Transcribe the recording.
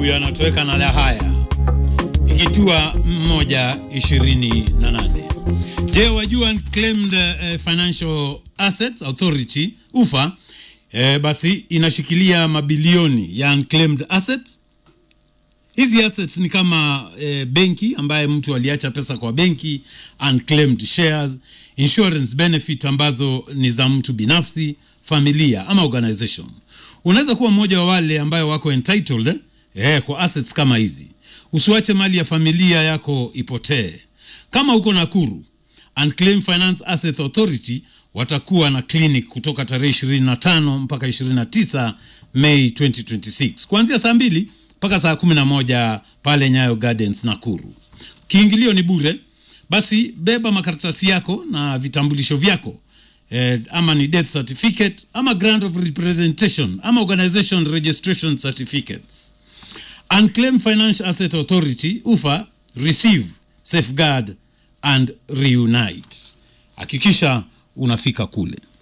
huyo anatoweka na la haya ikitua moja ishirini na nane. Je, wajua Unclaimed eh, Financial Assets Authority UFA eh, basi inashikilia mabilioni ya unclaimed assets. Hizi assets ni kama eh, benki ambaye mtu aliacha pesa kwa benki, unclaimed shares, insurance benefit ambazo ni za mtu binafsi, familia ama organization. Unaweza kuwa mmoja wa wale ambayo wako entitled eh, eh, kwa assets kama hizi. Usiwache mali ya familia yako ipotee. Kama uko Nakuru, Unclaimed Finance Asset Authority watakuwa na clinic kutoka tarehe 25 mpaka 29 Mei 2026 kuanzia saa mbili mpaka saa 11 pale Nyayo Gardens Nakuru. Kiingilio ni bure. Basi beba makaratasi yako na vitambulisho vyako eh, ama ni death certificate ama grant of representation ama organization registration certificates. Unclaimed Financial Asset Authority UFA receive, safeguard and reunite. Hakikisha unafika kule.